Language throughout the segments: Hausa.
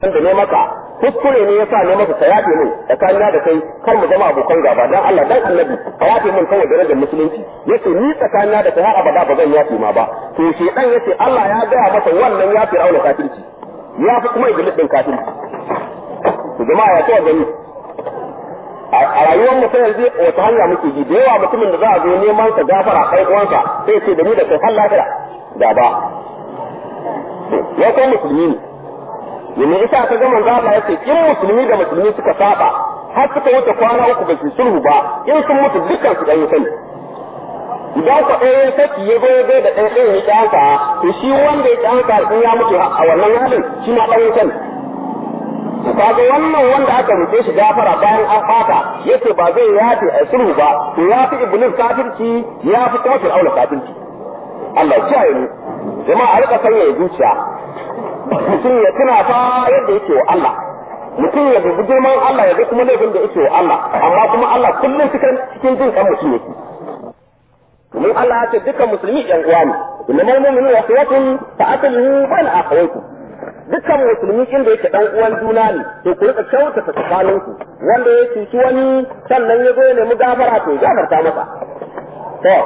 da ne maka kuskure ne yasa ne maka ka yafe min tsakanina da kai kar mu zama abokan gaba dan Allah dan Annabi ka yafe min kawai darajar musulunci yace ni tsakanina da kai har abada ba zan yafe ma ba to shedan yace Allah ya gaya masa wannan ya fi rauna kafirci ya fi kuma iblis din kafirci to jama'a ya ce gani a rayuwar mu sai yanzu wata hanya muke ji da yawa mutumin da za a zo neman sa gafara kai uwansa sai ce da ni da kai har lafiya da ba ya kai musulmi ne yanzu isa ka ga manzo Allah yace in musulmi da musulmi suka saba har suka wuce kwana uku ba su sulhu ba in sun mutu dukkan su dan yi sani idan ku ɗaya ya saki ya zo ya da ɗaya ɗaya ya ƙyanka to shi wanda ya ƙyanka in ya mutu a wannan halin shi ma ɗan yi sani kaga wannan wanda aka rufe shi gafara bayan an fata yace ba zai yafe a sulhu ba to ya fi iblis kafirci ya fi kuma fir'auna kafirci Allah ya kiyaye mu jama'a a rika sanya zuciya mutum ya tuna fa yadda yake wa Allah mutum ya dubi girman Allah ya ga kuma laifin da yake wa Allah amma kuma Allah kullum cikin cikin jin kan mutum yake domin Allah ya ce dukkan musulmi yan uwa ne innamal mu'minu wa ikhwatun fa atluhu bal akhawaykum dukkan musulmi inda yake dan uwan juna ne to ku rika kyautata tsakaninku wanda ya cuci wani sannan ya zo ya nemi gafara to gafarta masa to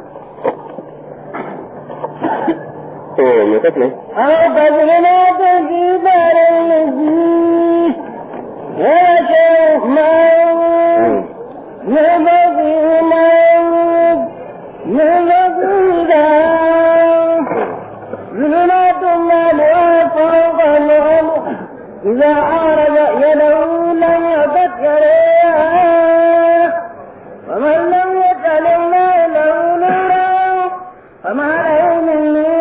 to me kake أو بذلنا تجيبار الذي وشوف موت نبغي موت نبغي داو ظلمات المال وفوق الأرض إذا أعرض يده لم يذكر ومن لم يجعل الله له نورا فما له من نور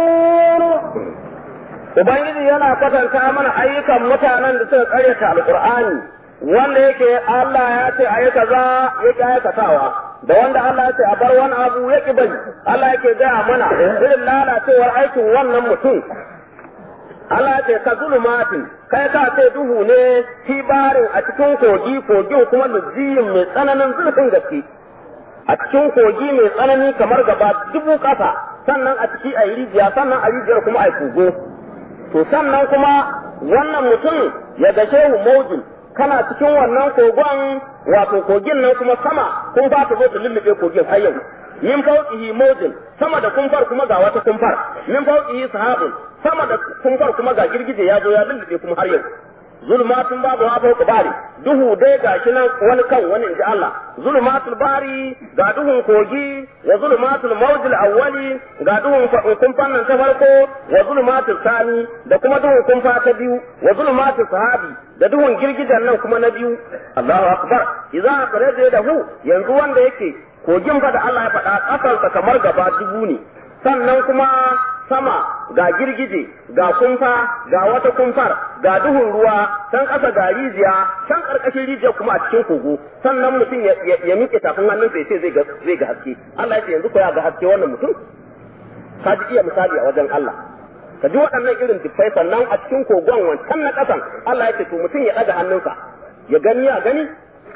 Ubangiji yana kwatanta mana ayyukan mutanen da suka karyata alkur'ani wanda yake Allah ya ce ayi kaza ya ki aikatawa da wanda Allah ya ce a bar wani abu ya ki bari Allah yake gaya mana irin lalacewar aikin wannan mutum Allah ya ce ka zulumatin kai ka ce duhu ne tibarin a cikin kogi kogin kuma lujiyin mai tsananin zurfin gaske a cikin kogi mai tsanani kamar gaba dubu kasa sannan a ciki a yi rijiya sannan a rijiyar kuma a yi kogo to sannan kuma wannan mutum ya gashe mu maujin kana cikin wannan kogon wato kogin nan kuma sama kun ba ta zo ta lullube kogin har yau min fawqihi mawjin sama da kumfar kuma ga wata kumfar min fawqihi sahabun sama da kumfar kuma ga girgije ya zo ya lullube kuma har yau zulmatun babu ha fawqa bari duhu dai ga shi nan wani kan wani inji Allah zulmatul bari ga duhun kogi wa zulmatul mawjil awwali ga duhun kumfan nan ta farko wa zulmatul sani da kuma duhun kumfa ta biyu wa zulmatul sahabi da duhun girgijen nan kuma na biyu Allahu akbar idza akhraja dahu yanzu wanda yake kogin fa da Allah ya faɗa ƙasarsa kamar gaba dubu ne sannan kuma sama ga girgije ga kumfa ga wata kumfar ga duhun ruwa can ƙasa ga rijiya can ƙarƙashin rijiya kuma a cikin kogo sannan mutum ya miƙe tafin hannunsa ya ce zai ga haske Allah ya ce yanzu ko ya ga haske wannan mutum ka ji iya misali a wajen Allah ka ji waɗannan irin dubbai sannan a cikin kogon wancan na ƙasan Allah ya ce to mutum ya ɗaga hannunsa ya gani ya gani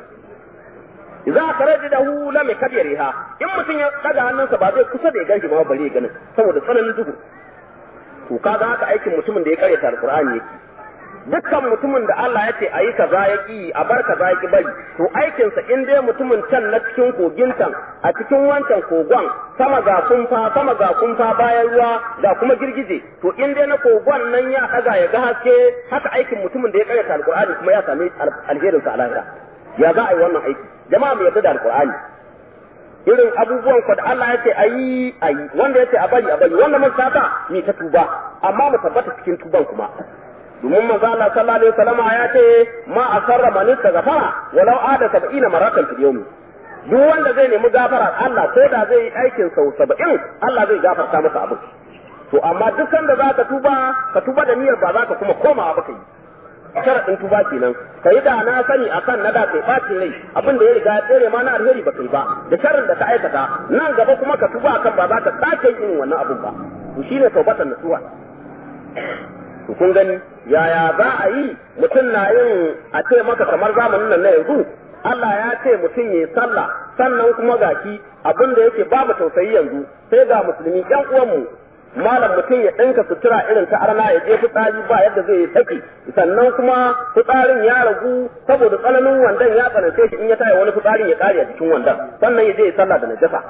idza kharajahu lam yakbirha in mutum ya daga hannunsa ba zai kusa da ya ganshi ma bare ya ganin saboda tsananin duhu to kaga haka aikin mutumin da ya karyata alqur'ani yake dukkan mutumin da Allah ya ce ayi kaza ya ki a bar kaza ya ki bari to aikinsa in dai mutumin can na cikin kogin can a cikin wancan kogon sama ga kumfa sama ga kumfa bayan ruwa ga kuma girgije to in dai na kogon nan ya daga ya ga haske haka aikin mutumin da ya karyata alqur'ani kuma ya same alherinsa a lahira ya za a yi wannan aiki jama'a mu yarda da alqur'ani irin abubuwan ku da Allah ya ce ayi ayi wanda ya ce a bari a bari wanda mun saba ni ta tuba amma mu tabbata cikin tuban kuma domin manzo Allah sallallahu alaihi wasallam ya ce ma asarra man istaghfara walau ada 70 maratan fil yawm duk wanda zai nemi gafara Allah ko da zai yi aikin sau 70 Allah zai gafarta masa abu to amma duk sanda za ka tuba ka tuba da niyyar ba za ka kuma komawa ba ka yi sharaɗin tuba kenan ka yi da na sani akan na da kai ɓacin rai abin da ya riga ya tsere ma na alheri ba kai ba da sharrin da ka aikata nan gaba kuma ka tuba akan ba za ka sake yin wannan abun ba to shine taubatan nasuha to kun gani yaya za a yi mutum na yin a ce maka kamar zamanin nan na yanzu Allah ya ce mutum ya sallah sannan kuma gashi abin da yake babu tausayi yanzu sai ga musulmi ƴan uwanmu malam mutum ya ɗinka sutura irin ta arna ya je fitsari ba yadda zai yi saki sannan kuma fitsarin ya ragu saboda tsananin wandan ya tsanance shi in ya taya wani fitsarin ya kare a jikin wandan sannan ya je ya sallah da najasa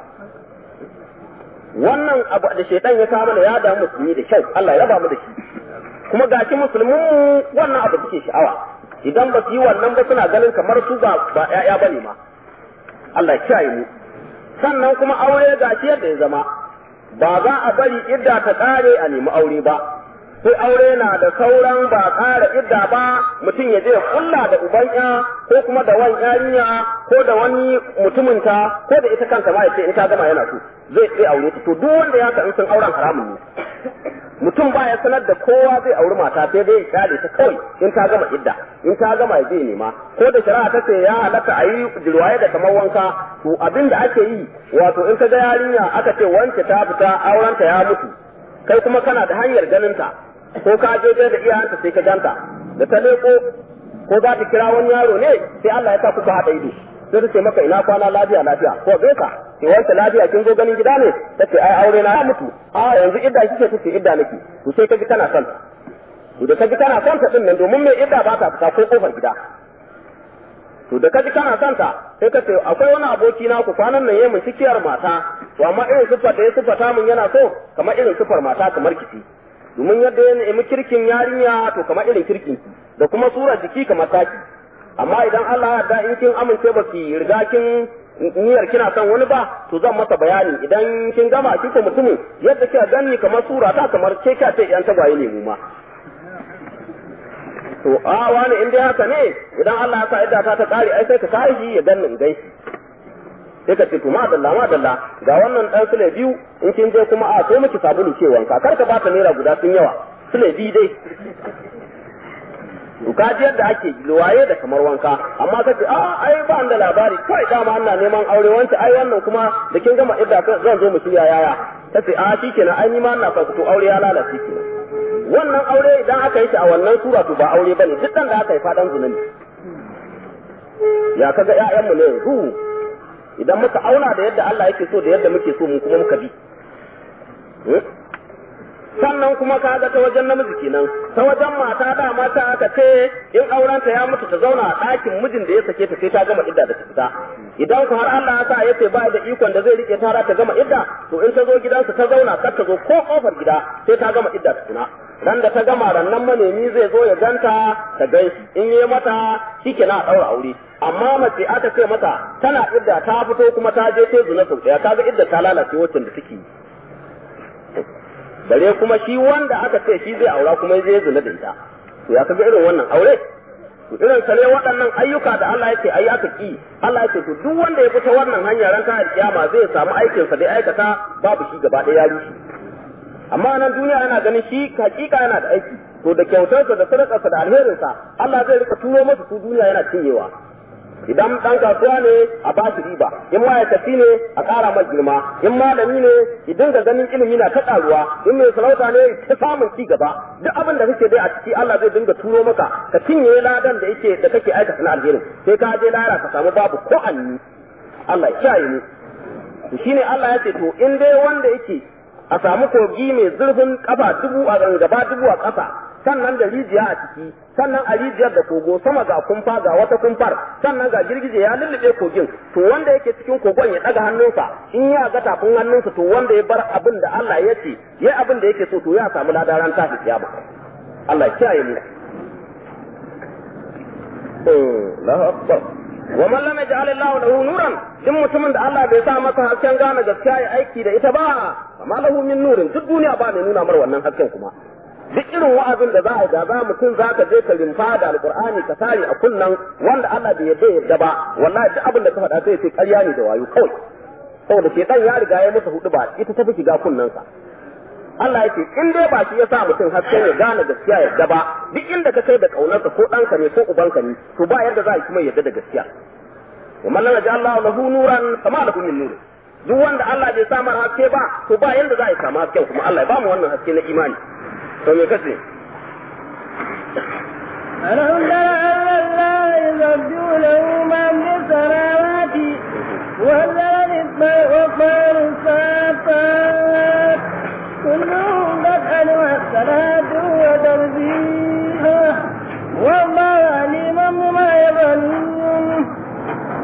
wannan abu da shaitan ya kawo mana ya damu musulmi da kyau Allah ya raba mu da shi kuma gashi musulmin mu wannan abu suke sha'awa idan ba su yi wannan ba suna ganin kamar su ba ba ƴaƴa bane ma Allah ya kiyaye mu sannan kuma aure gashi yadda ya zama ba za a bari idda ta ƙare a nemi aure ba sai aure na da sauran ba ƙara idda ba mutum ya je ya kulla da uban ya ko kuma da wani yarinya ko da wani mutuminta ko da ita kanta ma ya ce in ta gama yana so zai zai aure ta to duk wanda ya in sun auren haramun ne mutum ba ya sanar da kowa zai auri mata sai dai ya kyale ta kawai in ta gama idda in ta gama ya je nema ko da shari'a ta ce ya halatta a yi jirwaye da kamar wanka to abin da ake yi wato in ka ga yarinya aka ce wance ta fita aurenta ya mutu kai kuma kana da hanyar ganin ta ko ka je da iyayenta sai ka ganta da ta leko ko za ta kira wani yaro ne sai Allah ya sa kuka haɗa ido sai ta ce maka ina kwana lafiya lafiya ko bai ka ce wanda lafiya kin zo ganin gida ne ta ce ai aure na ya mutu a yanzu idda kike ta ce idda nake to sai ka ji kana son to da ka ji kana son ta din nan domin mai idda ba ta fita ko kofar gida to da ka ji kana son ta sai ka ce akwai wani aboki na ku kwanan nan yayin cikiyar mata to amma irin sifar da ya sifata mun yana so kamar irin sifar mata kamar kici domin yadda ya nemi kirkin yarinya to kamar irin kirkin ki da kuma sura jiki kamar taki amma idan Allah ya da in kin amince ba ki riga kin niyyar kina son wani ba to zan masa bayani idan kin gama ki ko mutumin yadda kika ganni kamar sura ta kamar ke ka ce yan tagwaye ne mu ma to a wani in dai haka ne idan Allah ya sa idda ta ta kare ai sai ka tashi ya ganni in gaishe sai ka ce to madalla madalla ga wannan dan sule biyu in kin je kuma a sai miki sabulu ce wanka kar ka bata naira guda sun yawa sule biyu dai to ka ji yadda ake luwaye da kamar wanka amma kace a ai ba da labari kai dama ana neman aure wance ai wannan kuma da kin gama idda zan zo mu shirya yaya kace a shikenan ai ni ma ina son to aure ya lalace kenan wannan aure idan aka yi shi a wannan sura to ba aure bane duk dan da aka yi fadan zunubi ya kaga ƴaƴanmu ne yanzu idan muka auna da yadda Allah yake so da yadda muke so mu kuma muka bi sannan kuma ka ga ta wajen namiji kenan ta wajen mata da mata aka ce in aurenta ya mutu ta zauna a ɗakin mijin da ya sake ta sai ta gama idda da ta fita idan ku har Allah ya sa ya ce ba da ikon da zai rike ta ta gama idda to in ta zo gidansa ta zauna kar ta zo ko kofar gida sai ta gama idda ta tuna ran da ta gama rannan manemi zai zo ya ganta ta ganshi in yi mata shikenan a ɗaura aure amma mace aka ce mata tana idda ta fito kuma ta je ta zuna sau ɗaya kaga idda ta lalace wacce da take bare kuma shi wanda aka ce shi zai aura kuma zai zina da ita to ya kaga irin wannan aure to irin sa ne waɗannan ayyuka da Allah yake ayi aka ki Allah yake to duk wanda ya fita wannan hanya ran ta kiyama zai samu aikin sa da aikata babu shi gaba ɗaya ya rushe amma nan duniya yana ganin shi hakika yana da aiki to da kyautarsa da sadakarsa da alherinsa Allah zai rika turo masa su duniya yana cinyewa idan dan kasuwa ne a ba shi riba in ma'aikaci ne a ƙara mai girma in malami ne idan ga ganin ilimi na ta ƙaruwa in mai sarauta ne ta samun ci gaba duk abin da kake dai a ciki Allah zai dinga turo maka ka cinye ladan da yake da kake aikata na alherin sai ka je lahira ka samu babu ko anni Allah ya kiyaye mu shine Allah ya ce to in dai wanda yake a samu kogi mai zurfin kafa dubu a gaba dubu a ƙasa sannan da rijiya a ciki sannan a rijiyar da kogo sama ga kumfa ga wata kumfar sannan ga girgije ya lullube kogin to wanda yake cikin kogon ya daga hannunsa in ya ga tafin hannunsa to wanda ya bar abin da Allah ya ce ya abin da yake so to ya samu ladaran tashi kiyama Allah ya kiyaye mu Allahu akbar wa man lam yaj'al Allah lahu nuran din mutumin da Allah bai sa masa hasken gane gaskiya ya aiki da ita ba amma lahu min nurin duk duniya ba mai nuna mar wannan hasken kuma duk irin wa'azin da za a yi da za mutum za ka je ka rimfa da alkur'ani ka tare a kunnan wanda Allah bai yarda yarda ba wallahi duk abin da ka faɗa sai sai ƙarya ne da wayo kawai saboda shedan ya riga ya masa hudu ba ita tafi shiga kunnansa Allah yake in dai ba shi ya sa mutum hasken ya gane gaskiya yarda ba duk inda ka kai da kaunarsa ko ɗanka ne ko ubanka ne to ba yadda za a yi kuma yarda da gaskiya wa man lam Allah lahu nuran kama lahu min nur duk wanda Allah bai samar haske ba to ba yanda za a yi samu hasken kuma Allah ya ba mu wannan haske na imani to me kace ألم تر أن الله يسبح له من في السماوات والأرض والطير الصافات كل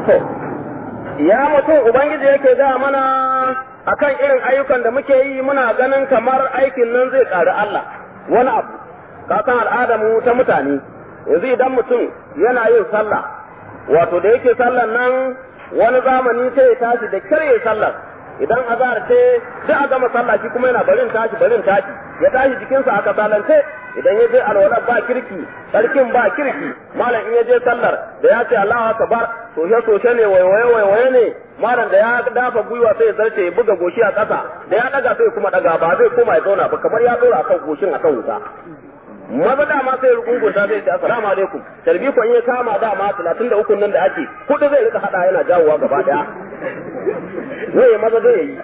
to ya mutum ubangiji yake ga mana akan irin ayyukan da muke yi muna ganin kamar aikin nan zai ƙari Allah wani abu ka san al'adar mu ta mutane yanzu idan mutum yana yin sallah wato da yake sallar nan wani zamani sai ya tashi da kirye sallar idan azhar ce duk a gama sallah shi kuma yana barin tashi barin tashi ya tashi jikinsa aka salance idan ya je alwala ba kirki sarkin ba kirki malam in ya je sallar da ya ce Allahu akbar soshe soshe ne waiwaye waiwaye ne malam da ya dafa gwiwa sai ya zarce ya buga goshi a ƙasa da ya daga sai kuma daga ba zai koma ya zauna ba kamar ya dora akan goshin akan wuta maza dama sai rukungunta zai ce assalamu alaikum tarbi ko in ya kama dama 33 nan da ake kudu zai rika hada yana jawowa gaba daya zai maza zai yi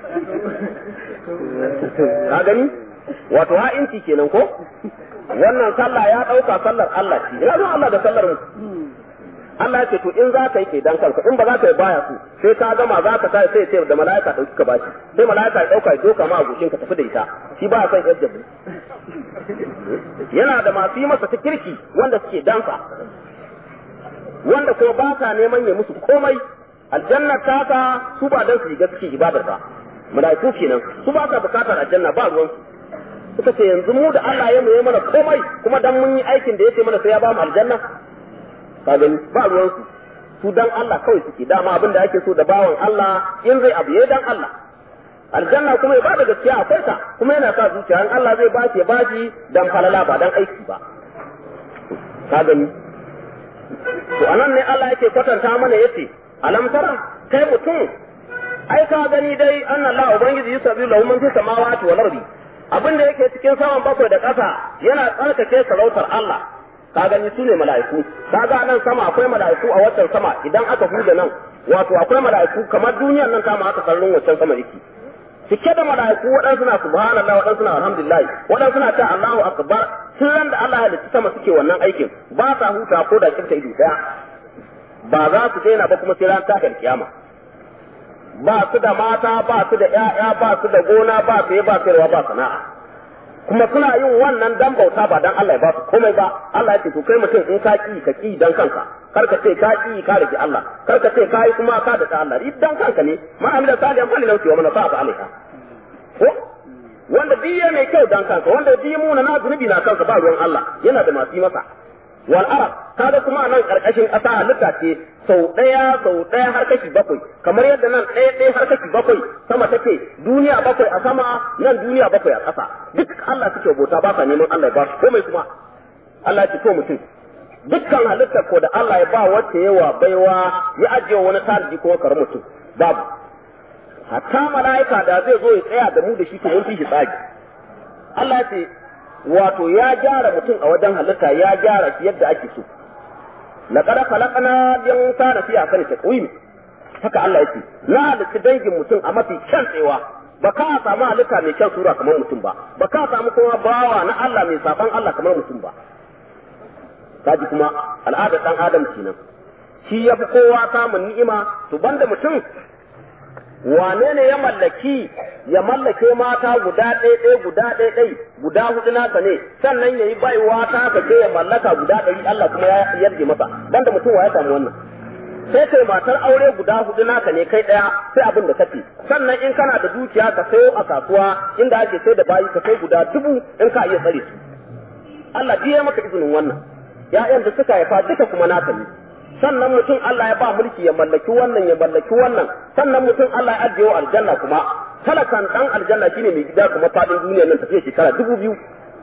ka gani wato ha'inci kenan ko wannan sallah ya dauka sallar Allah ce ya zo Allah da sallar mu Allah ya ce to in za ka yi kai dan kanka in ba za ka yi baya su sai ka gama za ka sai sai sai da mala'ika dauki ka bashi sai mala'ika ya dauka ya doka ma a goshin ka tafi da ita shi ba son yadda yana da masu yi masa ta kirki wanda suke dansa wanda kuma ba ka neman ya musu komai aljanna taka su ba dan su shiga suke ibadar ba mala'iku kenan su ba ka bukatar aljanna ba ruwan su suka ce yanzu mu da Allah ya mu mana komai kuma dan mun yi aikin da yake mana sai ya ba mu aljanna ka gani ba ruwan su su dan Allah kawai suke dama abin da ake so da bawan Allah in zai abu ya dan Allah aljanna kuma ya bada gaskiya akwai ta kuma yana sa zuciya in Allah zai bashi ya bashi dan falala ba dan aiki ba ka gani to anan ne Allah yake kwatanta mana yace alam tara kai mutum ai ka gani dai anna Allah ubangiji yusabbihu lahu man fis samawati wal ardi abin da yake cikin saman bakwai da ƙasa yana tsarkake sarautar Allah ka gani su ne mala'iku ka ga nan sama akwai mala'iku a waccan sama idan aka huda nan wato akwai mala'iku kamar duniyar nan ta ma aka kallon waccan sama yake cike da mala'iku waɗansu na subhanallah waɗansu na alhamdulillah waɗansu na ta Allahu akbar tun da Allah ya halitta sama suke wannan aikin ba sa huta ko da kinta ido daya ba za su daina ba kuma sai ran ta kiyama ba su da mata ba su da ƴaƴa ba su da gona ba su ba sayarwa ba sana'a kuma suna yin wannan dan bauta ba dan Allah ya ba su komai ba Allah ya ce to kai mutum in ka ki ka ki dan kanka kar ka ce ka ki ka rike Allah kar ka ce kai kuma ka da Allah dan kanka ne ma amila salihan fali lauti wa man sa'a alaiha ko wanda biye mai kyau dan kanka wanda biye muna na zunubi na kanka ba ruwan Allah yana da masu yi masa wal arab kaga kuma nan karkashin ƙasa halitta ce sau ɗaya sau ɗaya har kashi bakwai kamar yadda nan ɗaya ɗaya har kashi bakwai sama take duniya bakwai a sama nan duniya bakwai a ƙasa duk Allah suke bauta ba sa neman Allah ya ba su komai kuma Allah ya ce to mutum dukkan halittar ko da Allah ya ba wacce yawa baiwa ya ajiye wani tarihi ko kar mutum babu hatta mala'ika da zai zo ya tsaya da mu da shi to mun fi shi tsagi Allah ya ce wato ya gyara mutum a wajen halitta ya gyara shi yadda ake so laqad khalaqna al-insana fi ahsani taqwim haka Allah yake na halitta dangin mutum a mafi kyan tsewa ba ka samu halitta mai kyan sura kamar mutum ba ba ka samu kuma bawa na Allah mai saban Allah kamar mutum ba kaji kuma al'adar dan adam kenan shi ya fi kowa samun ni'ima to banda mutum wane ne ya mallaki ya mallake mata guda ɗaya ɗaya guda ɗaya ɗaya guda hudu nasa ne sannan ya yi baiwa ta ka ce ya mallaka guda ɗari Allah kuma ya yarje masa banda mutum wa ya samu wannan sai kai matar aure guda hudu naka ne kai ɗaya sai abin da kace sannan in kana da dukiya ka sayo a kasuwa inda ake sai da bayi ka sai guda dubu in ka iya tsare su Allah ya maka izinin wannan ya'yan da suka haifa duka kuma naka ne sannan mutum Allah ya ba mulki ya mallaki wannan ya mallaki wannan sannan mutum Allah ya ajiye wa aljanna kuma talakan dan aljanna shine mai gida kuma fadin duniyar nan tafiya shekara dubu biyu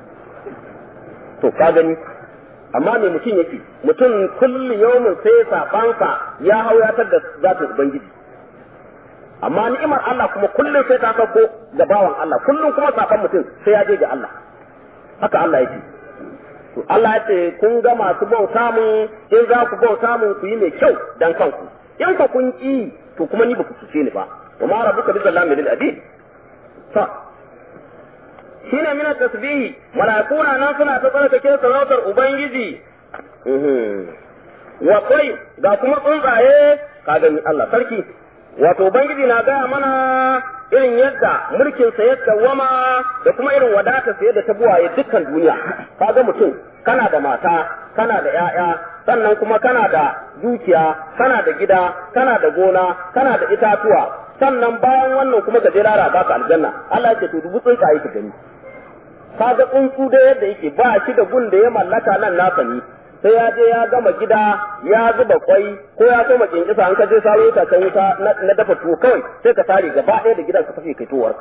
to ka gani amma me mutum yake mutum kulli yawmin sai sabansa ya hau ya da zatin ubangiji amma ni'imar Allah kuma kullum sai ta sauko ga bawan Allah kullum kuma saban mutum sai ya je ga Allah haka Allah yake to Allah ya ce kun ga masu bauta mun in za ku bauta mun ku yi mai kyau dan kanku in ka kun ki to kuma ni ba ku cuce ni ba wa ma rabbuka bi zallamin lil abid ta shine mina tasbihi malaikuna nan suna ta tsarkake sarautar ubangiji wa kai ga kuma tsuntsaye ka gani Allah sarki wato ubangiji na gaya mana irin yadda mulkin sa ya dawama da kuma irin wadata sa yadda ta buwaye dukkan duniya kaga mutum kana da mata kana da ƴaƴa sannan kuma kana da dukiya kana da gida kana da gona kana da itatuwa sannan bayan wannan kuma ka je lara baka aljanna Allah ya ce to dubu tsuntsaye ka gani kaga tsuntsu da yadda yake ba shi da gun da ya mallaka nan nasa ne sai ya je ya gama gida ya zuba kwai ko ya koma kinkisa an ka je saro itacen wuta na dafa tuwo kawai sai ka tare gaba ɗaya da gidan ka fashe kai towarka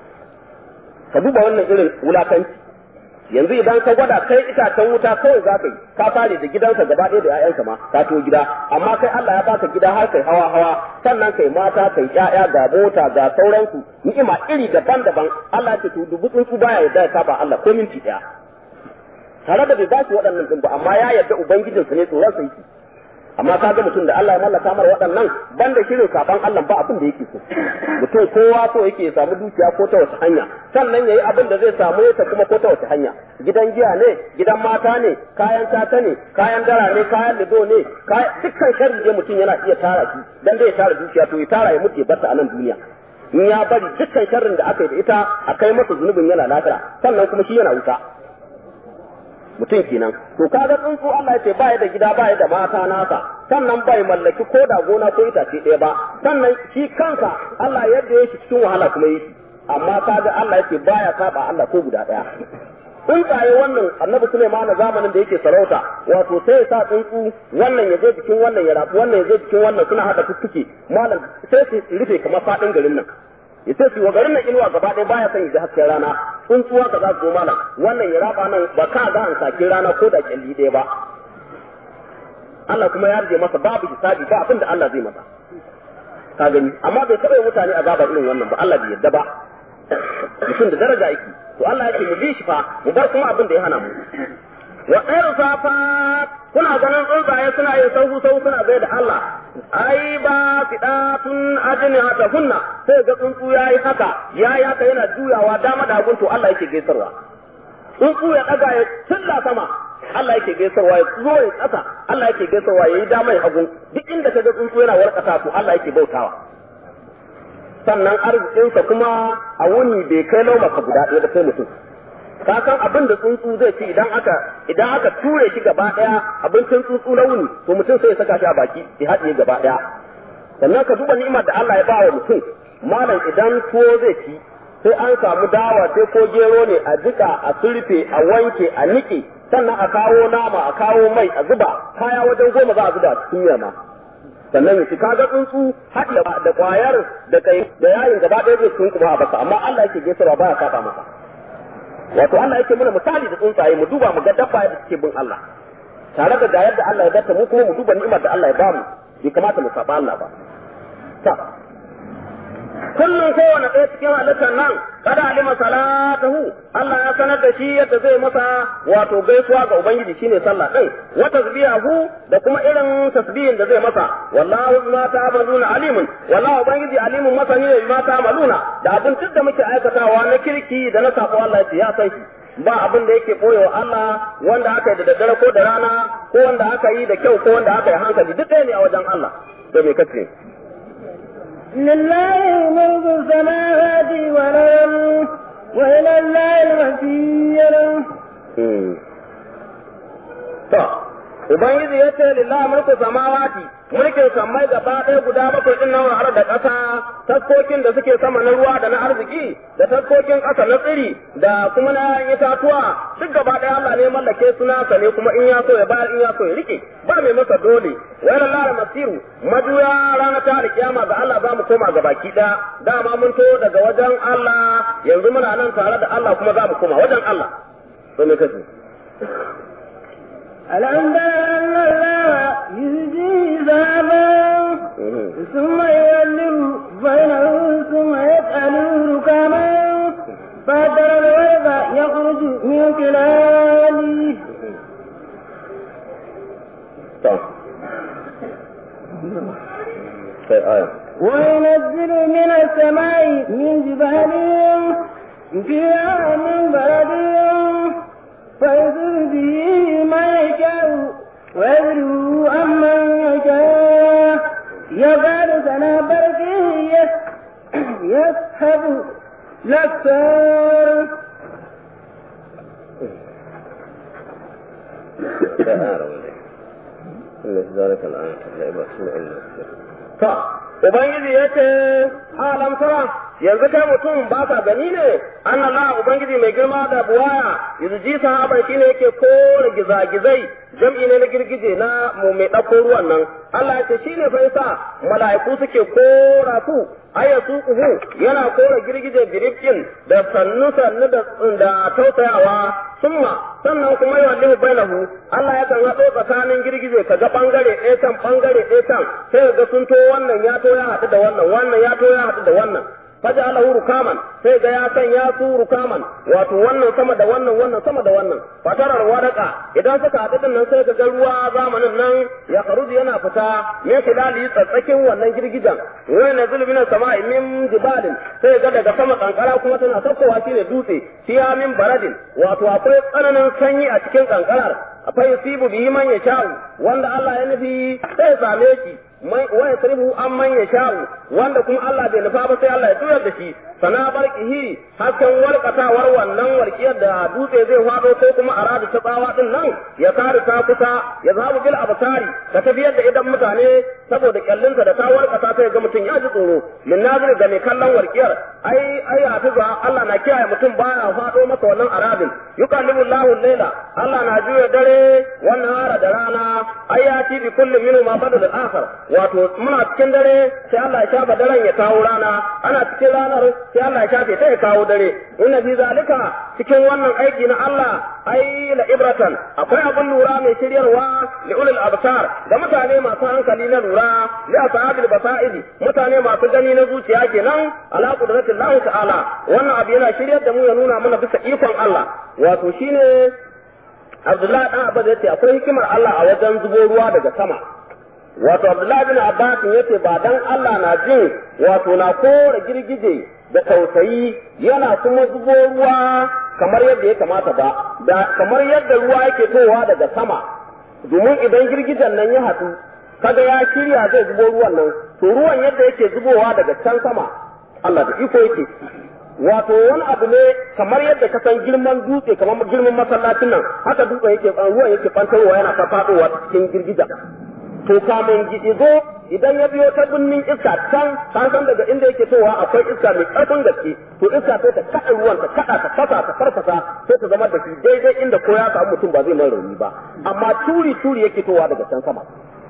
ka duba wannan irin wulakanci yanzu idan ka gwada kai itacen wuta kawai za ka yi ka tare da gidanka gaba ɗaya da 'ya'yanka ma ka to gida amma kai Allah ya baka gida har kai hawa hawa sannan kai mata kai ƴaƴa ga mota ga sauransu ni'ima iri daban-daban Allah ya ce to dubu tsuntsu baya yarda ya saba Allah ko minti ɗaya tare da bai ba shi waɗannan ɗin ba amma ya yarda ubangijinsa ne tsoron sa yake amma ka ga mutum da Allah ya mallaka mar waɗannan banda shirin saban Allah ba abin da yake so mutum kowa so yake ya samu dukiya ko ta wace hanya sannan yayi abin da zai samu ta kuma ko ta wace hanya gidan giya ne gidan mata ne kayan tata ne kayan dara ne kayan lido ne dukkan sharri je mutum yana iya tara shi dan dai ya tara dukiya to ya tara ya mutu ya barta a nan duniya in ya bari dukkan sharrin da aka yi da ita a kai masa zunubin yana lafiya sannan kuma shi yana wuta mutum kenan to kaga tsuntsu Allah ya ce baya da gida baya da mata nasa sannan bai mallaki ko da gona ko itace ɗaya ba sannan shi kansa Allah yadda ya shi cikin wahala kuma yi shi amma kaga Allah ya ce baya saba Allah ko guda ɗaya tsuntsaye wannan annabi Sulaiman na zamanin da yake sarauta wato sai ya sa tsuntsu wannan ya je jikin wannan ya rabu wannan ya je jikin wannan suna hada tuttuke malam sai su rufe kamar faɗin garin nan ya ce wa garin nan inuwa gaba ɗaya baya son ya ji hasken rana tsuntsuwa ka za su zo malam wannan ya raba nan ba ka ga an sake rana ko da kyalli ɗaya ba Allah kuma ya rage masa babu hisabi ba abin da Allah zai masa ka gani amma bai taɓa yi mutane azaba irin wannan ba Allah bai yarda ba mutum da daraja yake to Allah yake mu bi shi fa mu bar kuma abin da ya hana mu wa ɗayar safa kuna ganin tsuntsaye suna yin sauhu sauhu suna bai da Allah ai ba fidatun ajini hata hunna sai ga tsuntsu yayi haka yayi haka yana juyawa dama da hagun to Allah yake gaisarwa tsuntsu ya daga ya cilla sama Allah yake gaisarwa ya zo ya kasa Allah yake gaisarwa yayi dama ya hagun duk inda ka ga tsuntsu yana warkata to Allah yake bautawa sannan arzikinsa kuma a wuni bai kai laumaka guda ɗaya da sai mutum ka san abin da tsuntsu zai ci idan aka idan aka ture shi gaba daya abincin tsuntsu na wuni to mutum sai ya saka shi a baki ya haɗiye gaba daya sannan ka duba ni'imar da Allah ya ba wa mutum malam idan tuwo zai ci sai an samu dawa sai ko gero ne a jika a surfe a wanke a nike sannan a kawo nama a kawo mai a zuba kaya wajen goma za a zuba a cikin ma sannan ya kaga tsuntsu haɗi da kwayar da kai da yayin gaba ɗaya zai sun kuma a baka amma Allah yake gaisarwa baya saba masa wato Allah yake mana misali da tsuntsaye mu duba mu ga dabba da suke bin Allah tare da gayar da Allah ya bata mu kuma mu duba ni'imar da Allah ya bamu bai kamata mu saba Allah ba ta kullum kowane ɗaya cikin halittar nan kada alima salatahu Allah ya sanar da shi yadda zai masa wato gaisuwa ga ubangiji shine sallah din wa tasbihu da kuma irin tasbihin da zai masa wallahu bima ta'maluna alimun wallahu ubangiji alimun masani ne bima ta'maluna da abin duk da muke aikatawa na kirki da na sako Allah ya san shi ba abin da yake boyewa Allah wanda aka yi da daddare ko da rana ko wanda aka yi da kyau ko wanda aka yi hankali duk ɗaya ne a wajen Allah da me kace لله ملك السماوات والأرض وإلى الله المصير. Ubangiji ya ce lillahi mulku samawati mulkin sammai gaba ɗaya guda bakwai ɗin nan har da ƙasa taskokin da suke sama na ruwa da na arziki da taskokin ƙasa na tsiri da kuma na itatuwa duk gaba ɗaya Allah ne mallake su nasa ne kuma in ya so ya bayar in ya so ya rike ba mai masa dole wa ila lara masiru majuya rana ta alkiyama ga Allah za mu koma ga baki ɗaya dama mun to daga wajen Allah yanzu muna nan tare da Allah kuma za mu koma wajen Allah to me kace ألم تر أن الله يزجي ذهبا ثم يولد بينه ثم يسأل ركاما فترى الورق يخرج من خلاله وينزل من السماء من جبال فيها من برد فيصيب به ما يشاء ويذره عمن يشاء يقال سنا بركه يسحب الأبصار to ubangiji ya ce alam tara yanzu kai mutum ba ka gani ne an Allah ubangiji mai girma da buwaya yanzu sahaban shine yake kore gizagizai jam'i ne na girgije na mu mai ɗauko ruwan nan Allah ya ce shine fa yasa mala'iku suke kora su aya su kuhu yana kora girgije birifkin da sannu sannu da da tausayawa summa sannan kuma yawan lihu bainahu Allah ya kan haɗo tsakanin girgije ka ga bangare ɗaya can bangare ɗaya can sai ga sun to wannan ya to ya haɗu da wannan wannan ya to ya haɗu da wannan faja'alahu rukaman sai ga ya sanya su rukaman wato wannan sama da wannan wannan sama da wannan fatarar wadaka idan suka haɗu din nan sai ga ruwa zamanin nan ya karuji yana fita me khilali tsatsakin wannan girgijan wani na zulmin sama'i min jibalin sai ga daga sama kankara kuma tana saukowa shine dutse fiya min baradin wato akwai tsananin sanyi a cikin kankarar akwai yusibu bihi man yasha'u wanda Allah ya nufi sai same shi wa yasrifu an man yasha'u wanda kuma Allah bai nufa ba sai Allah ya tuyar da shi sana barkihi hasken warkatawar wannan warkiyar da dutse zai fado ko kuma aradu ta tsawa din nan ya kare ta kusa ya zabu bil absari ka tafiyar da idan mutane saboda kyallinsa da ta warkata sai ga mutum ya ji tsoro min nazir ga mai kallon warkiyar ai ai hafiza Allah na kiyaye mutum baya fado masa wannan aradin yukallimu Allahu laila Allah na juya dare wannan hara da rana ai ya ti bi kulli minhu ma badal al-akhar wato muna cikin dare sai Allah ya shafa daren ya kawo rana ana cikin ranar sai Allah ya shafe ta ya kawo dare inna fi zalika cikin wannan aiki na Allah ai la ibratan akwai abun lura mai shiryarwa li ulul absar da mutane masu hankali na lura li ashabil basaidi mutane masu gani na zuciya kenan ala qudratillahi ta'ala wannan abu yana shiryar da mu ya nuna mana bisa ikon Allah wato shine Abdullahi dan Abbas yace akwai hikimar Allah a wajen zubo ruwa daga sama wato Abdullahi bin Abbas yace ba dan Allah na jin wato na kore girgije da tausayi yana kuma zubo ruwa kamar yadda ya kamata ba da kamar yadda ruwa yake towa daga sama domin idan girgijen nan ya haɗu kaga ya shirya zai zubo ruwan nan to ruwan yadda yake zubowa daga can sama Allah da iko yake wato wani abu ne kamar yadda ka san girman dutse kamar girman masallacin nan haka dutse yake ruwan yake fantarwa yana fafadowa cikin girgijen to kamun gizo idan ya biyo ta binnin iska can san san daga inda yake towa akwai iska mai karfin gaske to iska sai ta kada ruwan ta kada ta fasa ta farfasa sai ta zama da shi daidai inda ko ya samu mutum ba zai mai rauni ba amma turi turi yake towa daga can sama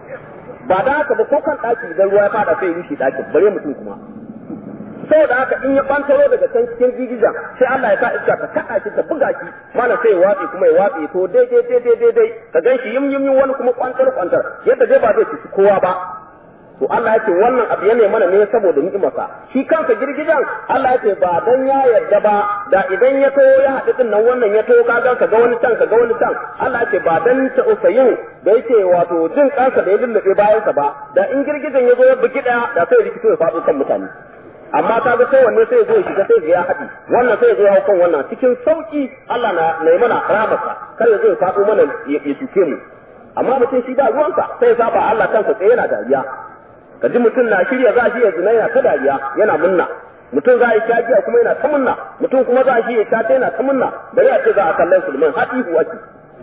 ba da haka ba ko kan daki idan ruwa ya fada sai ya rushe dakin bare mutum kuma saboda haka in ya bantaro daga can cikin gigijan sai Allah ya sa iska ta kada shi ta buga shi mana sai ya watsi kuma ya watsi to daidai daidai daidai ka gan shi yim yim wani kuma kwantar kwantar yadda dai ba zai ci kowa ba to Allah yake wannan abu ya mana ne saboda ni'imarsa shi kansa girgijan Allah yake ba dan ya yarda ba da idan ya to ya haɗu din nan wannan ya to ka ga ka ga wani can ka ga wani can Allah yake ba dan ta usayin da yake wato jin kansa da ya lullube bayansa ba da in girgijan ya zo ya bugi daya da sai rikito ya faɗo kan mutane amma ka ga sai wanne sai ya zo ya shiga sai ya haɗi wannan sai ya zo ya hau kan wannan cikin sauki Allah na na mana rahamarsa kar ya zo ya faɗo mana ya shuke mu amma mutum shi ba ruwansa sai ya saba Allah kansa tsaye yana dariya ka ji mutum na shirya za shi ya zina yana ta dariya yana munna mutum za a yi shagiya kuma yana ta munna mutum kuma za shi ya shata yana ta munna bari a ce za a kallon sulman haɗi ake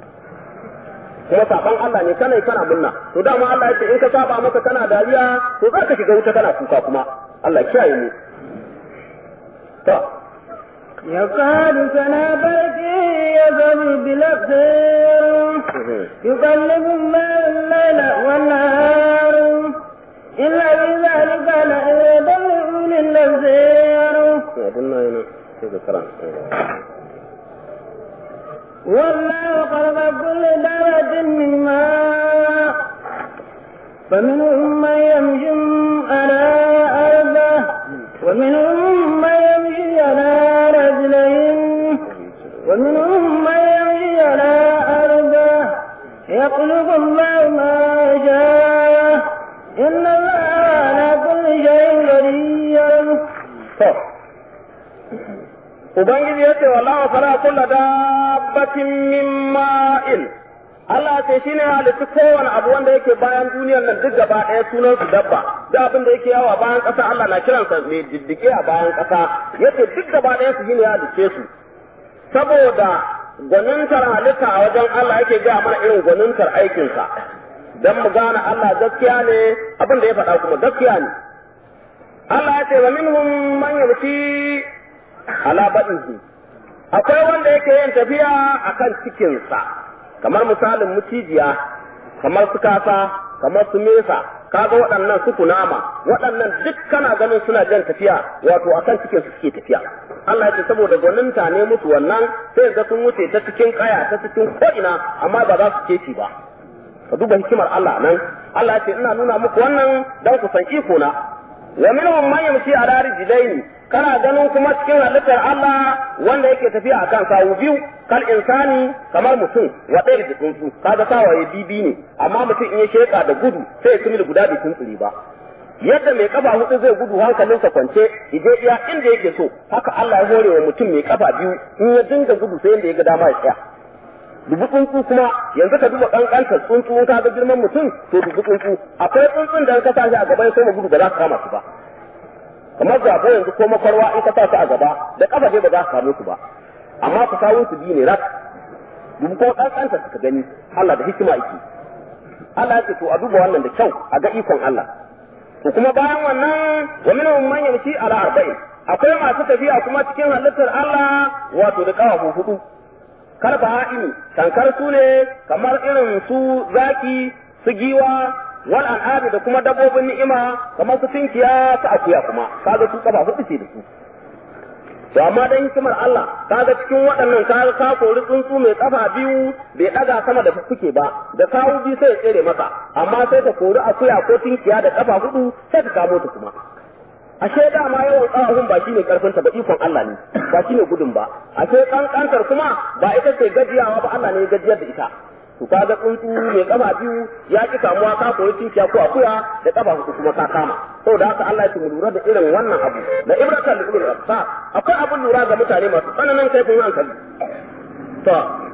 kuma saban Allah ne kana kana munna to dama Allah ya ce in ka saba masa kana dariya to za ka shiga wuta kana kuka kuma Allah kiyaye mu to يكاد سنا برقه يذهب بالأبصار يقلب الليل والنهار إلا في ذلك لآية لأولي الأبصار والله خلق كل دابة من ماء فمنهم من يمشي على أرضه ومنهم من يمشي على رجلين ومنهم من يمشي على أرضه يخلق الله ما يشاء إن الله على كل شيء قدير Ubangiji ya ce wallahu fara kulla dabbatin min ma'in Allah ce shi ne halittu kowane abu wanda yake bayan duniyar nan duk gaba ɗaya sunan su dabba da abin da yake yawa bayan ƙasa Allah na kiransa mai diddike a bayan ƙasa yace duk gaba ɗaya su shine ya halice su saboda gwanintar halitta a wajen Allah yake ga mana irin gwanintar aikinsa dan mu gane Allah gaskiya ne abin da ya faɗa kuma gaskiya ne Allah ya ce wa minhum man yamshi ala badnihi akwai wanda yake yin tafiya akan cikinsa kamar misalin mucijiya kamar su kasa kamar su mesa kaga waɗannan su kunama waɗannan duk kana ganin suna jan tafiya wato akan cikin su suke tafiya Allah ya ce saboda gwaninta ne musu wannan sai ga sun wuce ta cikin kaya ta cikin ko'ina amma ba za su keci ba ka duba hikimar Allah nan Allah ya ce ina nuna muku wannan dan ku san iko na wa minhum man yamshi ala rijlaini kana ganin kuma cikin halittar Allah wanda yake tafiya akan sawu biyu kal insani kamar mutum wa ɗaya da tsuntsu kaga sawaye bibi ne amma mutum in ya sheka da gudu sai ya kumil guda bai tuntsuri ba yadda mai kafa hudu zai gudu hankalinsa kwance ije iya inda yake so haka Allah ya hore wa mutum mai kafa biyu in ya dinga gudu sai inda ya ga dama ya tsaya dubu tsuntsu kuma yanzu ka duba kankantar tsuntsu in ka ga girman mutum to dubu tsuntsu akwai tsuntsun da in ka sa shi a gaba ya koma gudu ba za ka kama shi ba kamar zabo yanzu ko makwarwa in ka sa su a gaba da kafa dai ba za ka kamo su ba amma ku kawo su biyu ne rak dubu ko kankanta suka gani Allah da hikima yake Allah ya ce to a duba wannan da kyau a ga ikon Allah to kuma bayan wannan wa minhum man yamshi ala arba'in akwai masu tafiya kuma cikin halittar Allah wato da kawafu hudu karba ha'ini tankar su ne kamar irin su zaki su giwa wal an'ami da kuma dabbobin ni'ima kamar su tinkiya su akuya kuma kaga su kafa hudu ce da su to amma dan hikimar Allah kaga cikin waɗannan kaga ka kori tsuntsu mai kafa biyu bai daga sama da fuke ba da kawo biyu sai ya tsere masa amma sai ta kori akuya ko tinkiya da kafa hudu sai ta kamo ta kuma ashe dama yawan tsawon ba shine karfin ta ba ikon Allah ne ba shine gudun ba ashe kankantar kuma ba ita ce gajiyawa ba Allah ne ya gajiyar da ita to kaga tsuntsu mai kafa biyu ya ki kamuwa ka koyi tinkiya ko akuya da kafa hudu kuma ka kama saboda haka Allah ya mu lura da irin wannan abu da ibratan da ulul absar akwai abun lura ga mutane masu tsananin kaifin hankali to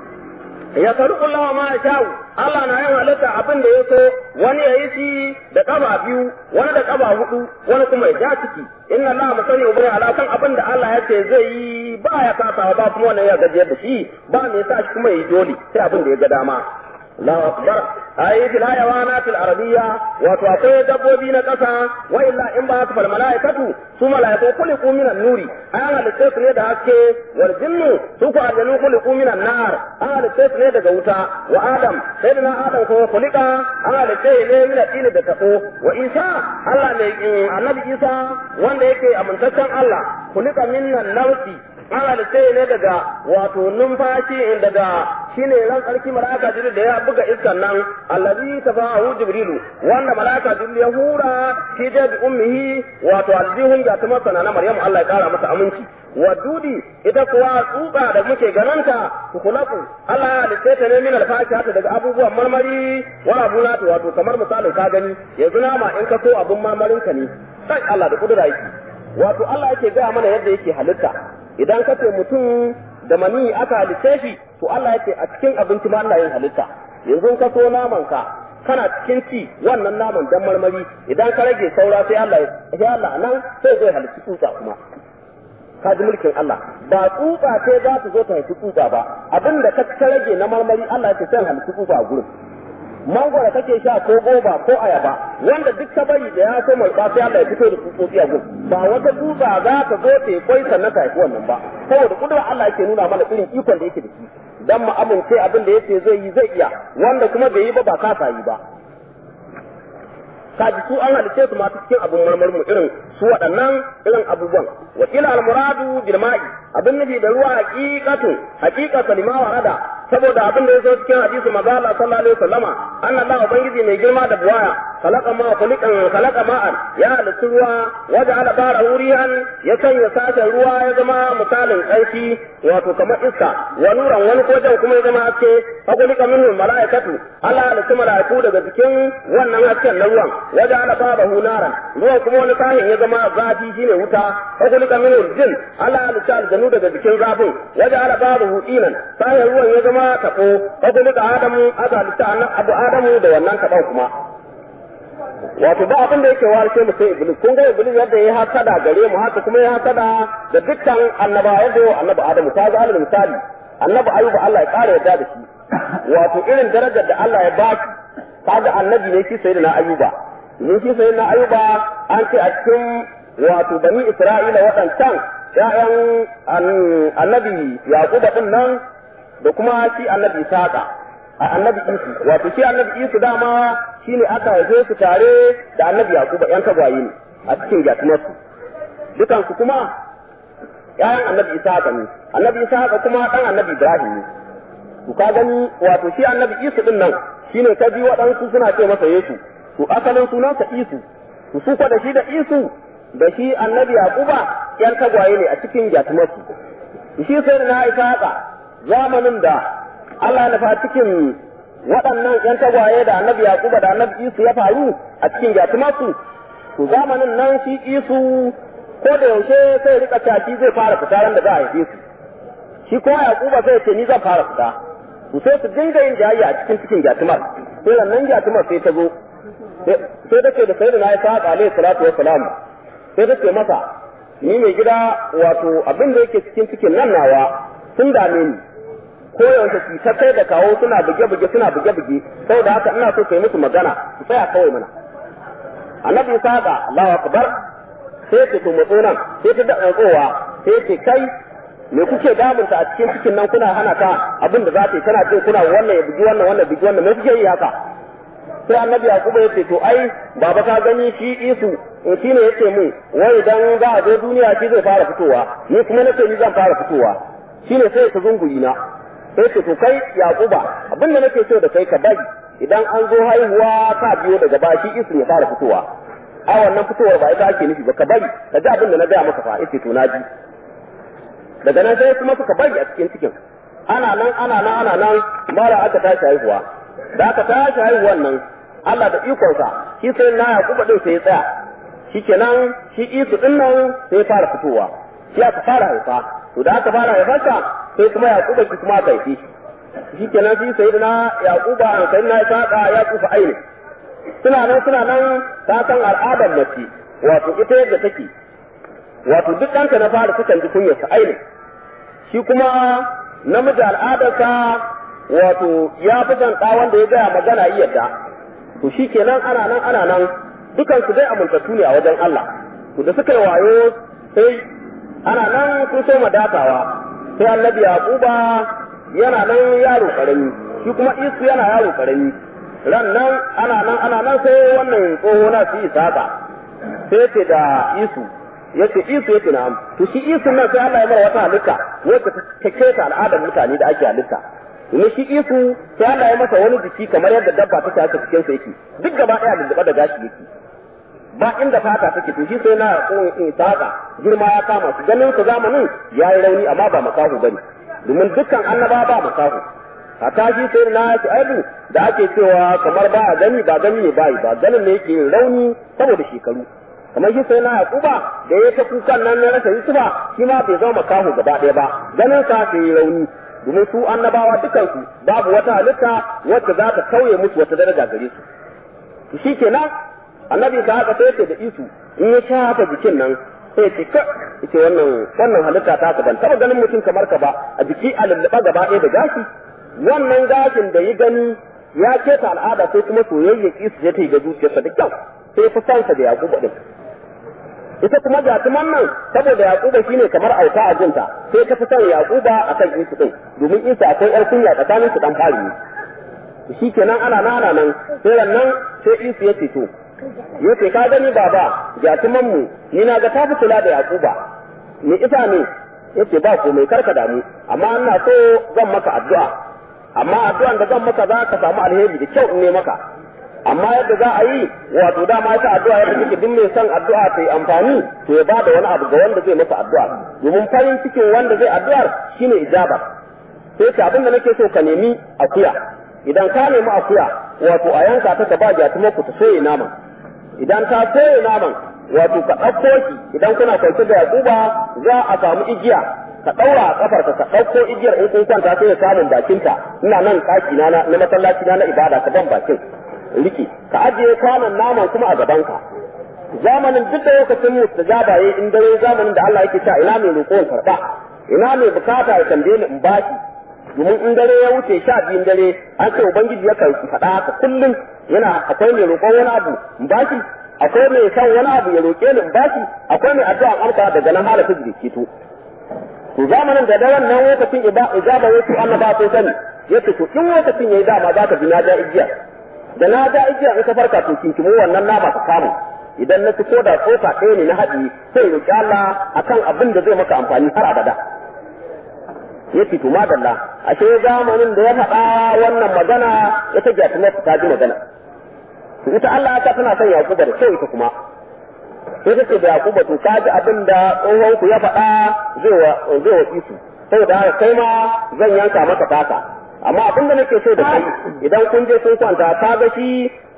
ya faru Allah ma ya sha'u Allah na yin halitta abin da ya so wani ya yi shi da kafa biyu wani da kafa hudu wani kuma ya ja ciki inna Allah musani ubri ala kan abin da Allah ya ce zai yi ba ya kasawa ba kuma wannan ya gajiyar da shi ba me yasa shi kuma yi dole sai abin da ya ga dama Allahu akbar ayi fil hayawanat al arabiyya wato akwai dabbobi na kasa wa illa in ba fal malaikatu su malaiku kuliku minan nuri an halitta su ne da haske wal jinnu su ku aljanu kuliku minan nar an halitta su ne daga wuta wa adam sai da adam ko kulika an halitta ne min dini da tabo wa isa Allah ne annabi isa wanda yake amintaccen Allah kulika minnan nauti an halitta ne daga wato numfashi daga shine ran tsarki malaka jibril da ya buga iskan nan allazi tafahu jibrilu wanda malaka jibril ya hura shi da bi ummihi wato aljihun ga ta masana na maryamu Allah ya kara masa aminci wa dudi ita kuwa tsuba da muke gananta kulaku Allah ya halitta ta ne min alfakihata daga abubuwan marmari wa abunatu wato kamar misalin ka gani yanzu nama in ka so abun marmarin ka ne sai Allah da kudura yake wato Allah yake gaya mana yadda yake halitta idan ka ce mutum da mani aka halitta shi to Allah yake a cikin abinci ma Allah yin halitta yanzu ka so naman ka kana cikin ci wannan naman dan marmari idan ka rage saura sai Allah ya Allah nan sai zai halitta tsutsa kuma ka ji mulkin Allah ba tsutsa ce za ta zo ta haifi tsutsa ba abinda ka rage na marmari Allah ya ce sai halitta tsutsa a gurin mangwara kake sha ko goba ko ayaba wanda duk ka bari da ya so mulka sai Allah ya fito da tsutsotsi a gurin ba wata tsutsa za ta zo ta kwai sannan ta haifi wannan ba saboda kudura Allah yake nuna mana irin ikon da yake da shi dan mu amince abin da yace zai yi zai iya wanda kuma bai yi ba ba kasa yi ba kaji su an halice su masu cikin abin marmarmu irin su waɗannan irin abubuwan wa kila al-muradu bil ma'i abin nufi da ruwa haqiqatu haqiqatu lima warada saboda abin da ya zo cikin hadisi manzo Allah sallallahu alaihi wasallama anna Allah ubangiji mai girma da buwaya khalaqa ma khuliqan khalaqa ma'an ya halitta ruwa waja'ala barahu rihan ya sanya sashen ruwa ya zama misalin ƙarfi wato kamar iska wa nuran wani kojan kuma ya zama haske fa khuliqa minhu mala'ikatu Allah halitta mala'iku daga cikin wannan hasken na ruwan waja'ala barahu naran ruwan kuma wani sahin ya zama zafi shine wuta fa khuliqa minhu jin Allah halitta aljanu daga cikin zafin waja'ala barahu dinan sahin ruwan ya zama tabo fa khuliqa adamu aka halitta abu adamu da wannan taban kuma wato ba abin da yake warshe mu sai iblis kun ga iblis yadda ya hasada gare mu haka kuma ya hasada da dukkan annaba yadda yau annabi adamu ta ga alal misali annabi ayuba Allah ya kare yadda da shi wato irin darajar da Allah ya ba shi kaga annabi ne shi sayyidina ayuba mun shi sayyidina ayuba an ce a cikin wato bani isra'ila waɗancan ya'yan annabi yaquba din nan da kuma shi annabi ishaqa a annabi isu wato shi annabi isu dama shine aka haife su tare da annabi yaquba yan tagwaye ne a cikin gatumarsu dukan su kuma ƴaƴan annabi ishaqa ne annabi ishaqa kuma dan annabi ibrahim ne to ka gani wato shi annabi isu din nan shine ka ji waɗansu suna ce masa yesu to asalin sunansa isu to su da shi da isu da shi annabi yaquba yan tagwaye ne a cikin gatumarsu shi sai na ishaqa zamanin da Allah na fa cikin waɗannan yan tagwaye da annabi yaquba da annabi isu ya faru a cikin gatumarsu to zamanin nan shi isu ko da yaushe sai rika caki zai fara fita ran da za a haife su shi kuma yaquba zai ce ni zan fara fita to sai su dinga yin jayayya a cikin cikin gyatumar sai nan gyatumar sai ta zo sai take da sayyidina ya saka alaihi salatu wassalam sai take masa ni mai gida wato abin da yake cikin cikin nan nawa sun dame ni ko yaushe su ta kai da kawo suna buge-buge suna buge-buge saboda haka ina so kai musu magana su tsaya kawai mana annabi saka Allahu akbar sai ce to matso nan sai ta da tsowa sai ce kai me kuke damunta a cikin cikin nan kuna hana ta abin da za ta yi tana ce kuna wannan ya bugi wannan wannan bugi wannan me kuke yi haka sai annabi yakubu ya ce to ai baba ka gani shi isu in shine yace mun wai dan za a zo duniya shi zai fara fitowa ni kuma nace ni zan fara fitowa shine sai ka zunguri na sai ce to kai yakuba abin da nake so da kai ka bari idan an zo haihuwa ka biyo daga ba shi isu ya fara fitowa a wannan fitowar ba ita ake nufi ba ka bari ka ji abin da na gaya maka fa yace to na ji daga nan sai kuma suka bari a cikin cikin ana nan ana nan ana nan mara aka tashi haihuwa da aka tashi haihuwan nan Allah da ikonsa shi sai na Yakuba din sai ya tsaya shikenan shi Isu din nan sai ya fara fitowa shi aka fara haifa to da aka fara haifarsa sai kuma Yakuba shi kuma aka haife shi shikenan shi sai na Yakuba an sai na Isaka ya kufa aini suna nan suna nan ta san al'adar mace wato ita yadda take wato duk ɗanka na fara sukan ji kunyarsa aini shi kuma namiji al'adarsa wato ya fi son ɗa wanda ya gaya magana iya da to shi kenan ana nan ana nan dukan su dai amintattu ne a wajen Allah to da suka yi wayo sai ana nan sun so madatawa sai annabi yaquba yana nan yaro karami shi kuma isu yana yaro karami ran nan ana nan ana nan sai wannan tsoho na su isaka sai ce da isu yace isu yace na'am to shi isu nan sai Allah ya mara wata halitta wacce ta keta al'adar mutane da ake halitta domin shi isu sai Allah ya masa wani jiki kamar yadda dabba ta tashi cikin sa yake duk gaba daya lulluɓe da gashi yake ba inda fata take to shi sai na tsohon in saka girma ya kama su ganin su zamanin ya yi rauni amma ba makahu bane domin dukkan annaba ba makahu a tashi sai na shi aibu da ake cewa kamar ba gani ba gani ne ba ba ganin ne yake rauni saboda shekaru kamar shi sai na yakuba da ya ta kukan nan na rasa yusufa shi ma bai zama makahu gaba ɗaya ba ganin sa sai rauni domin su annabawa dukansu babu wata halitta wacce za ta tauye musu wata daraja gare su shi kenan annabi ka haka sai ce da isu in ya shafa jikin nan sai ce ka ce wannan wannan halitta ta ka ban taba ganin mutum kamar ka ba a jiki a lulluɓa gaba ɗaya da gashi wannan gashin da yi gani ya keta al'ada sai kuma soyayya isu ya ta yi ga zuciyarsa da kyau sai fi sansa da yakubu din ita kuma jatuman nan saboda yakuba shine kamar auta a jinta sai ta fi son yakuba akan isu din domin isu akwai yar kunya tsakanin su dan fari ne shi kenan ana nana nan sai nan sai isu ya ce to yace ka gani baba jatuman mu ni na ga ta fi kula da yakuba ni ita ne yace ba komai karka damu amma ina so zan maka addu'a amma addu'an da zan maka za ka samu alheri da kyau in ne maka amma yadda za a yi wato dama ita addu'a yadda take duk mai son addu'a ta yi amfani to ya bada wani abu ga wanda zai masa addu'a domin farin cikin wanda zai addu'ar shine ijaba sai ka abin da nake so ka nemi akuya idan ka nemi akuya wato a yanka ta ka ba jatuma ku ta soye naman idan ta soye naman wato ka ɗauko ki idan kuna kwance da yakuba za a samu igiya ka ɗaura a ƙafarka ka ɗauko igiyar in kun kwanta sai ya samun bakinta ina nan ɗaki na na masallaci na na ibada ka ban bakin riki ka ajiye kwanan naman kuma a gabanka zamanin duk da lokacin mustajaba yayi in dare zamanin da Allah yake cewa ina mai roƙon karba ina mai bukata ya tambaye ni in baki domin in dare ya wuce sha biyun dare an ce ubangiji yakan faɗa haka kullum yana akwai mai roƙon wani abu in bashi akwai mai san wani abu ya roƙe ni in bashi akwai mai addu'a amsa daga nan hala ta jirke to to zamanin da daren nan lokacin ijaba wasu annaba sun sani yace to in lokacin yayi dama za ka ji na ja igiya da na ja igiya in ka farka to kinkimo wannan nama ka samu idan na ci ko da tsoka ɗaya ne na haɗi sai roƙi Allah akan abin da zai maka amfani har abada yace to madalla ashe zamanin da ya faɗa wannan magana ya ta gyatu na ta ji magana to ita Allah ta tana son Yakuba da kyau ita kuma sai take da Yakuba to ka ji abin da tsohon ku ya faɗa zai wa zai wa isu saboda haka kai ma zan yanka maka taka amma abin da nake so da kai idan kun je kun kwanta ka ga shi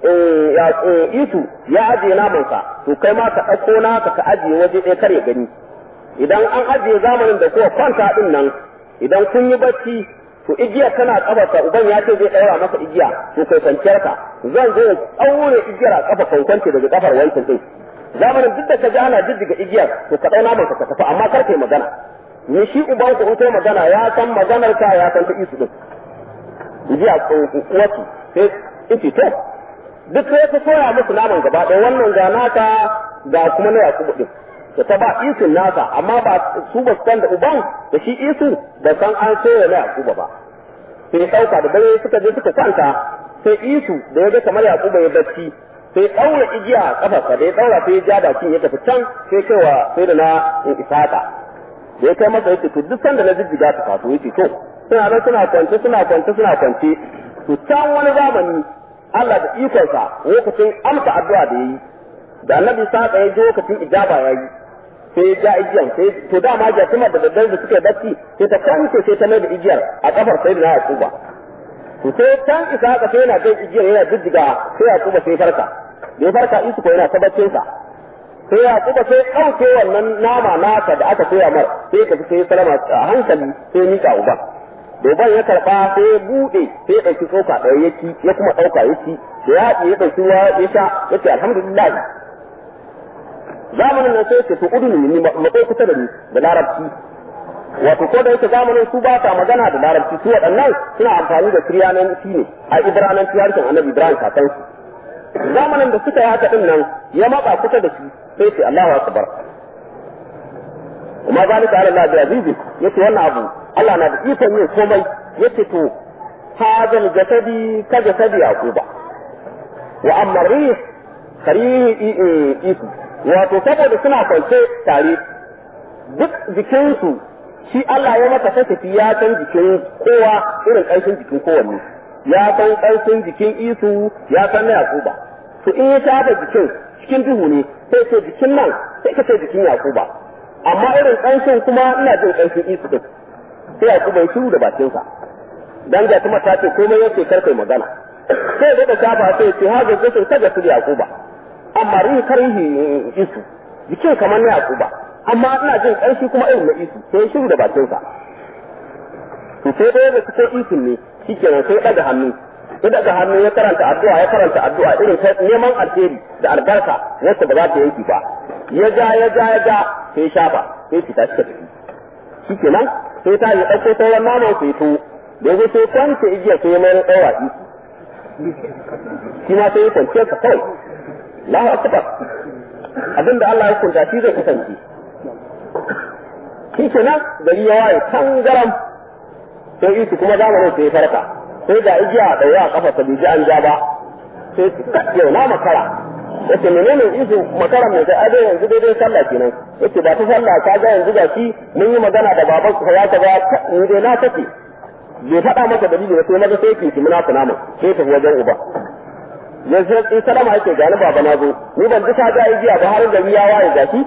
isu ya ajiye namansa to kai ma ka ɗauko naka ka ajiye waje ɗaya kar ya gani idan an ajiye zamanin da kowa kwanta ɗin nan idan kun yi bacci to igiyar tana kafarsa uban ya ce zai ɗaura masa igiya to kai kwanciyar ka zan zo tsaure igiyar a kafa kwankwance daga kafar wancan ɗin zamanin duk da ka ji ana jijjiga igiyar to ka ɗau namanka ka tafi amma kar kai magana ni shi uban ku in kai magana ya san maganar ka ya san ta isu ɗin igiya uwarki sai in to duk sai ta soya musu naman gaba ɗaya wannan ga naka ga kuma na yakubu ɗin da ta ba isun nasa amma ba su ba san da uban da shi isu da san an soya na yakuba ba sai ya ɗauka da dare suka je suka kwanta sai isu da ya ga kamar yakuba ya bacci sai ɗaura igiya a kafarsa da ya ɗaura sai ya ja bakin ya tafi can sai kaiwa sai da na in isaka da ya kai masa yace to duk sanda na jijjiga ta fato yace to suna nan suna kwance suna kwance suna kwance to can wani zamani Allah da ikonsa lokacin amsa addu'a da yayi da annabi saka ya ji lokacin ijaba yayi sai ya ja igiyan sai to dama ja kuma da daddare da suke bacci sai ta kwance sai ta mai da igiyar a kafar sai da Yakuba to sai can isa ka sai yana kai igiyar yana jijjiga sai Yakuba sai farka da ya farka isu ko yana ta baccin sa sai Yakuba sai ɗauke wannan nama naka da aka koya mar sai ka sai salama a hankali sai mika uba doban ya karba sai ya bude sai ya dauki tsoka ɗaya ya ci ya kuma ɗauka ya ci da ya haɗe ya ɗauki ruwa ya sha ya ce alhamdulillah zamanin nan sai ce to udunu ni matsayi kusa da ni da larabci wato ko da yake zamanin su ba ta magana da larabci su waɗannan suna amfani da kiryananci ne a ibrananci harshen annabi ibrahim kakansu zamanin da suka yi haka din nan ya matsa kusa da shi sai ce Allahu akbar kuma zalika ala Allah da azizi yace wannan abu Allah na da ikon yin komai yace to hadal jasadi ka jasadi yaquba wa amma rih karihi isu wato saboda suna kwance tare duk jikinsu shi Allah ya maka tafi ya san jikin kowa irin ƙarfin jikin kowanne ya san ƙarfin jikin isu ya san na yaquba to in ya tada jikin cikin duhu ne sai ce jikin nan sai ka ce jikin yaquba amma irin ƙanshin kuma ina jin ƙanshin isu din sai ya kuma shiru da bakinsa dan ga kuma ta ce komai yake karkai magana sai da shafa sai ce ha ga sai ta ga su yakuba amma rin karhi isu jikin kamar na yakuba amma ina jin ƙarshi kuma irin na isu sai shiru da bakinsa to sai dai da suke isun ne shikenan sai daga hannu ya daga hannu ya karanta addu'a ya karanta addu'a irin ta neman alheri da albarka wacce ba za ta yanki ba ya ja ya ja ya ja sai shafa sai fita shi tafi shikenan sai ta yi ɗauko sauran naman sai to da ya sai kwance igiya sai ya mayar ɗaura isi shi ma sai ya kwance sa kawai lahu akbar abinda Allah ya kunta shi zai kasance shikenan gari ya waye tangaram sai isu kuma zamanin sai ya farka sai ga igiya a ɗaure a kafa ta bai ji an ja ba sai yau na makara yace menene izu makara mai sai adai yanzu daidai sallah kenan yace ba ta sallah ka ga yanzu gashi mun yi magana da baban ka ya ka ga ni dai na take bai faɗa maka dalili ba sai maga sai ki ki muna kuna mun sai ta wajen uba yanzu in salama yake ga ni baba na zo ni ban ji ka ga igiya ba har gari ya waye gashi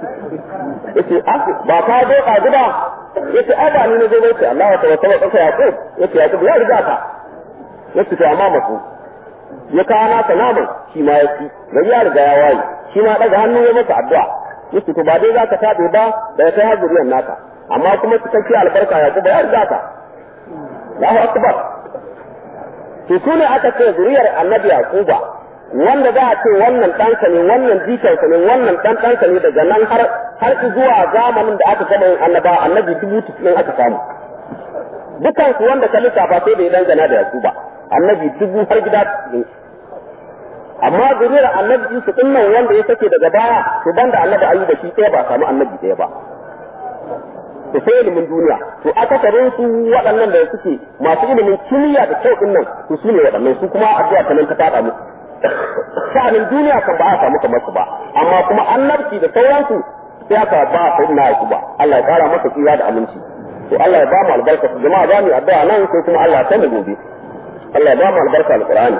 yace ah ba ka zo ka gida yace ai ba ni ne zo bai ce Allah ta wata wata ya ko yace ya ya riga ka yace to amma masu ya kawo nasa naman shi ma ya ci gari ya riga ya waye shi ma daga hannu ya masa addu'a yace to ba dai zaka tabe ba da ya kai har zuriyar naka amma kuma cikakke albarka ya kuma ya riga ka Allahu akbar to sune aka ce zuriyar annabi yaquba wanda za a ce wannan ɗanka ne wannan jikansa ne wannan ɗan ɗanka ne daga nan har har zuwa zamanin da aka gama yin annaba annabi dubu tusunin aka samu dukan su wanda ka lissafa sai bai dangana da su ba annabi dubu har gida amma zuriyar annabi Yusuf din nan wanda ya sake daga baya to banda annabi Ayyuba shi ɗaya ba samu annabi ɗaya ba to sai ilimin duniya to akasarin su waɗannan da suke masu ilimin kimiyya da kyau din nan to su ne waɗannan su kuma addu'a ta nan ta tada musu sha'anin duniya kan ba a samu kamar su ba amma kuma annabci da sauransu sai aka ba sai na ba Allah ya kara masa tsira da aminci to Allah ya ba mu albarka jama'a ba mu addu'a nan sai kuma Allah ya kai mu gobe Allah ya ba mu albarka alqur'ani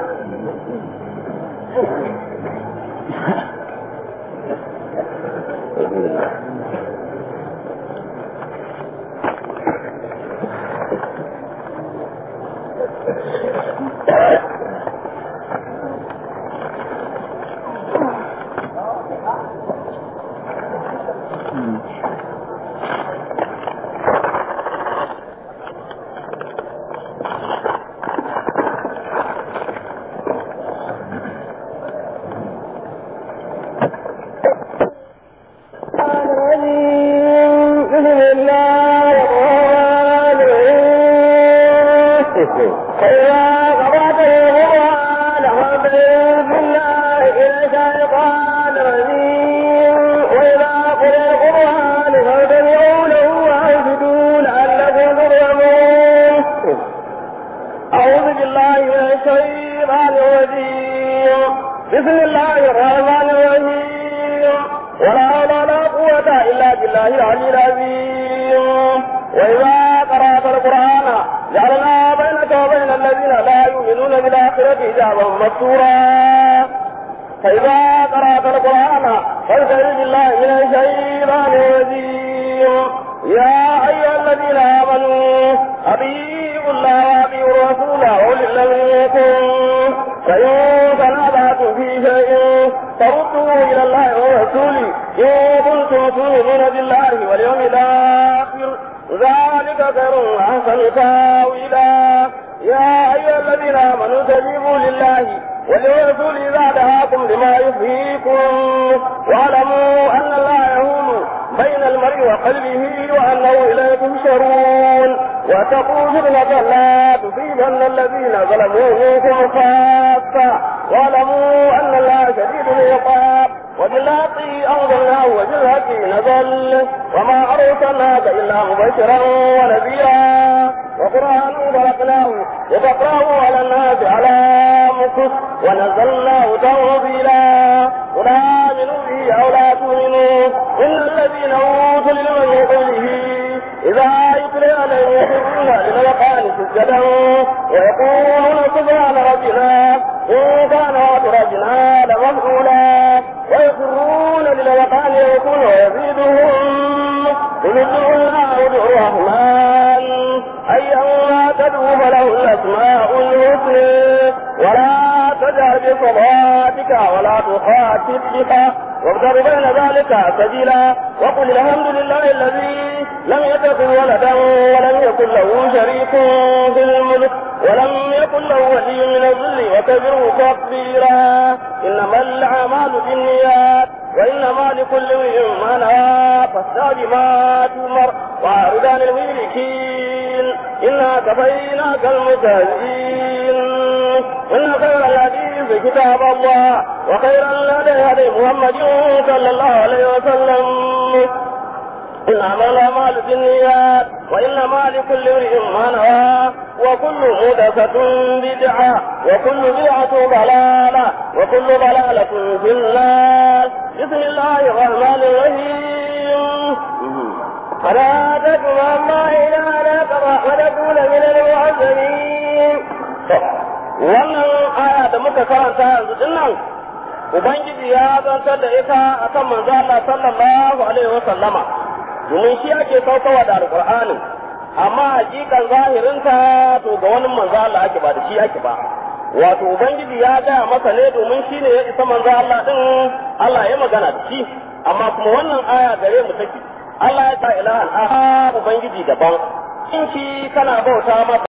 Ubangiji ya zantar da ita akan manzo Allah sallallahu alaihi wa sallama domin shi ake saukawa da alqur'ani amma hakikan zahirinta to ga wani manzo Allah ake ba da shi ake ba wato ubangiji ya gaya masa ne domin shi ne ya isa manzo Allah din Allah ya magana da shi amma kuma wannan aya gare mu take Allah ya ta ilahan aha ubangiji daban in shi kana bauta masa